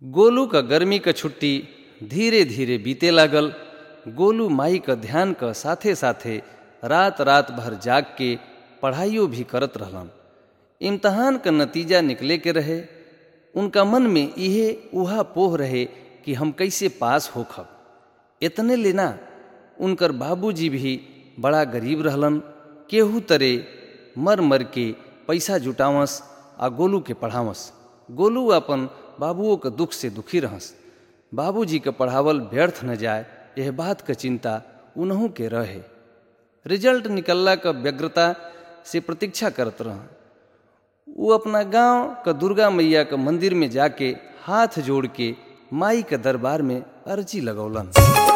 गोलू क गर्मी क छुट्टी धीरे धीरे बीते लागल गोलू माई क ध्यान क साथे साथे रात रात भर जाग के पढ़ाइयो भी करत रहलन इम्तहान क नतीजा निकले के रहे उनका मन में इहे उहा पोह रहे कि हम कैसे पास होखब इतने लेना उनकर बाबूजी भी बड़ा गरीब रहलन केहू तरे मर मर के पैसा जुटावस आ गोलू के पढ़ावस गोलू अपन बाबुओं के दुख से दुखी रहस बाबूजी के पढ़ावल व्यर्थ न जाए यह बात क चिंता उन्हों के रहे रिजल्ट निकलला क व्यग्रता से प्रतीक्षा करत रह वो अपना गांव क दुर्गा मैया क मंदिर में जाके हाथ जोड़ के माई के दरबार में अर्जी लगौलन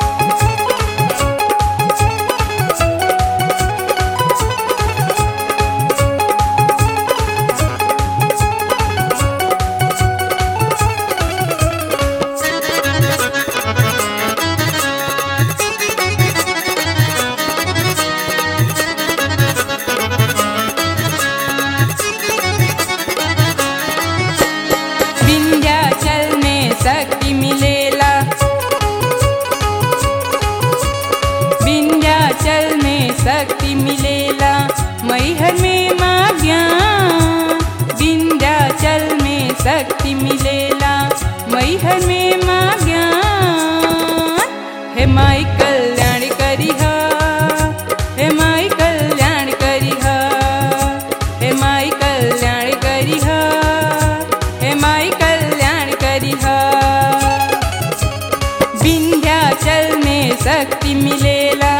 विंध्याचल में शक्ति मिलेला विंध्याचल में शक्ति मिलेला मैहर में माँ ज्ञान विंध्याचल में शक्ति मिलेला मैहर में माँ ज्ञान हे माई कल्याण करिहा हे माई कल्याण करिहा हे माई कल्याण करिहा हे माई कल्याण करिहा विंध्याचल में शक्ति मिलेला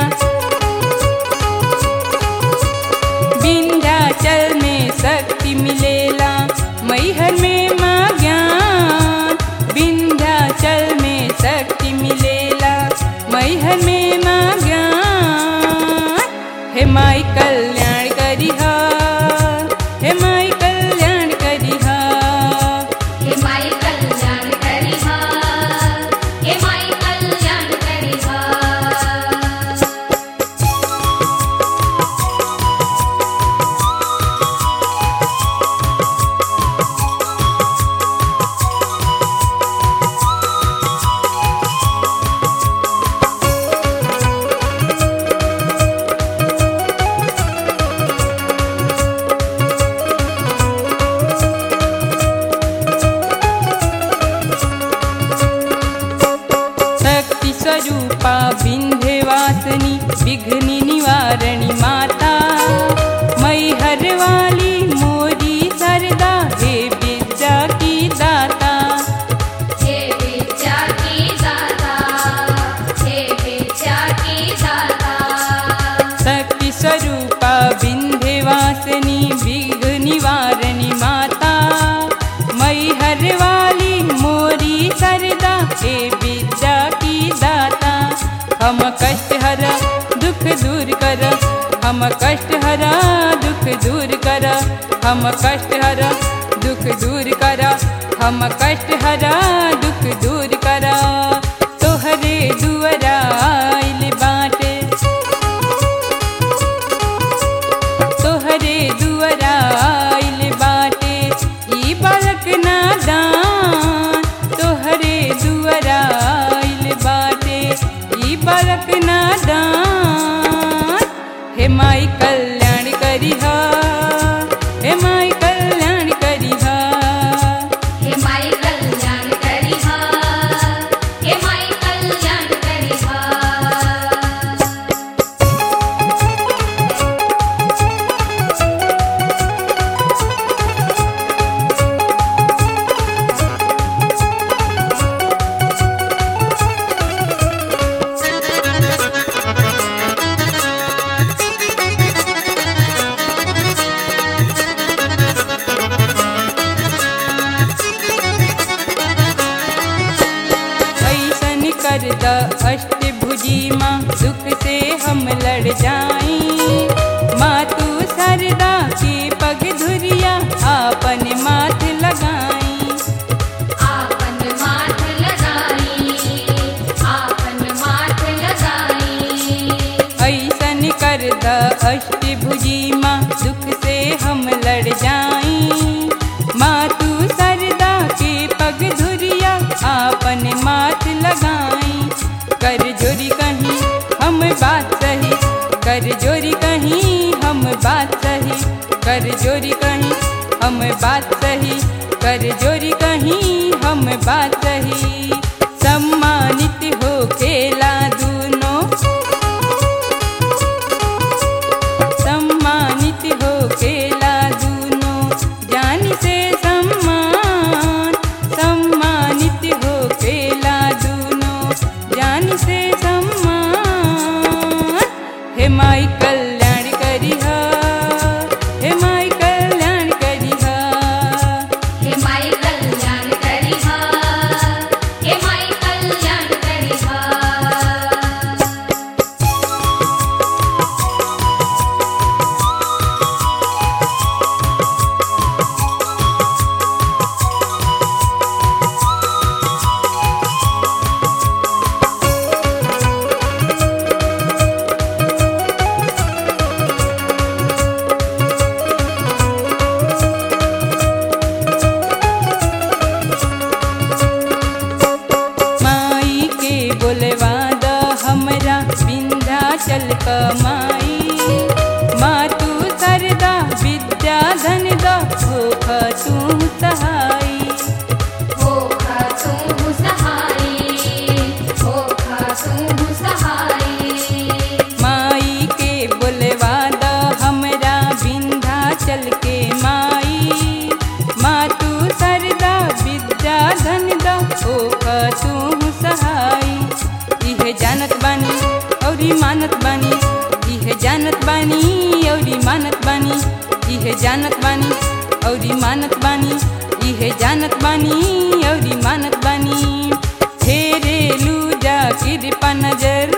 विंध्याचल में शक्ति मिलेला मैहर में माँ ज्ञान विंध्याचल में शक्ति मिलेला मैहर में माँ ज्ञान हे माई कल्याण करिहा हे माई कल्याण करिहा हे माई कल्याण करिहा हे माई कल्याण करिहा शक्ति स्वरूपा विंध्यवासिनी विघ्न निवारणी माता मैहर वाली मोरी सरदा हे विद्या की दाता हे विद्या की दाता हे विद्या की दाता शक्ति स्वरूपा विंध्यवासिनी विघ्न निवारणी माता मैहर वाली मोरी सरदा हे विद्या की दाता हम कष्ट हर दुख दूर कर हम कष्ट हर दुख दूर कर हम कष्ट हर दुख दूर कर हम कष्ट हर दुख दूर कर तोहरे दुअरा आइल बाटे तोहरे दुअरा आइल बाटे ई बालक नादान तोहरे दुअरा आइल बाटे ई बालक नादान हे माई कल्याण करिहा हे माई कल्याण करिहा हे माई कल्याण करिहा हे माई कल्याण करिहा ऐसन कर द अष्टभुजी माँ दुख से हम लड़ जाई माँ तू सरदा के पग धुरिया आपन माथ लगाई आपन माथ लगाई आपन माथ लगाई ऐसन कर द अष्टभुजी माँ दुख से हम लड़ जाई माँ तू सरदा के पग धुरिया हम बात सही कर जोरी कहीं हम बात सही सम्मानित हो खेला दूनों सम्मानित हो खेला दूनों जान से सम्मान सम्मानित हो खेला दूनों जान से सम्मान हे माई कल्याण करिहा हे माई कल्याण करिहा हे माई कल्याण करिहा हे माई कल्याण करिहा माई के बोलवा द हमरा विंध्याचल क माई माँ तू सरदा विद्या धन द होख तू सहाई हो खासू सहाई हो खासू सहाई माई के बोलवा द हमरा विंध्याचल के माई माँ तू सरदा विद्या धन द होख तू सहाई इहे जानत बानी औरी मानत बानी इहे जानत बानी औरी मानत बानी इहे जानत बानी औरी मानत बानी इहे जानत बानी औरी मानत बानी फेरे लूजा कृपा नजर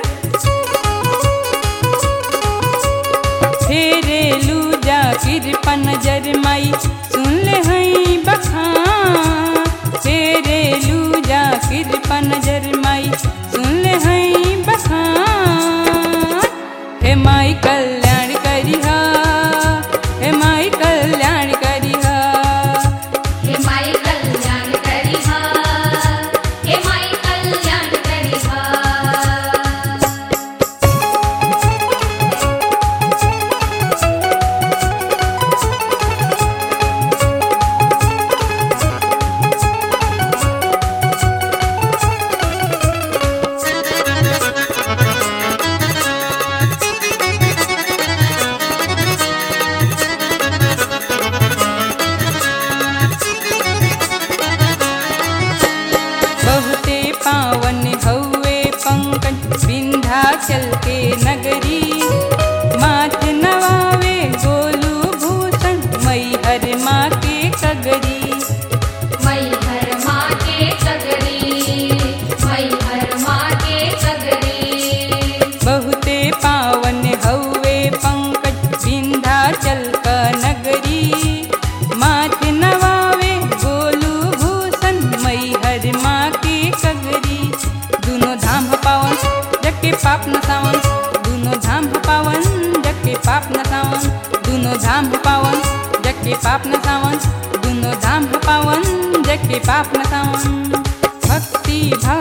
फेरे लूजा कृपा नजर माई सुन ले हई बखान फेरे लूजा कृपा नजर माई सुन ले हई बखान हे माई कल्याण करिहा हे माई कल्याण करिहा हे माई कल्याण करिहा हे माई कल्याण करिहा बहुते पावन हौवे पंकज विंध्याचल के नगरी माथ नवावे गोलू भूषण मैहर माँ के कगरी मई हर माँ के सगरी मई हर माँ के सगरी बहुते पावन हौवे पंकज विंध्याचल का नगरी माथ नवावे गोलू भूषण मैहर माँ के कगरी दोनों धाम ह पावन जके पाप न सावन दोनों धाम ह पावन जके पाप न सावन दोनों धाम ह पावन जके पाप न सावन दोनों धाम ह पावन जके पाप न सावन भक्ति भाव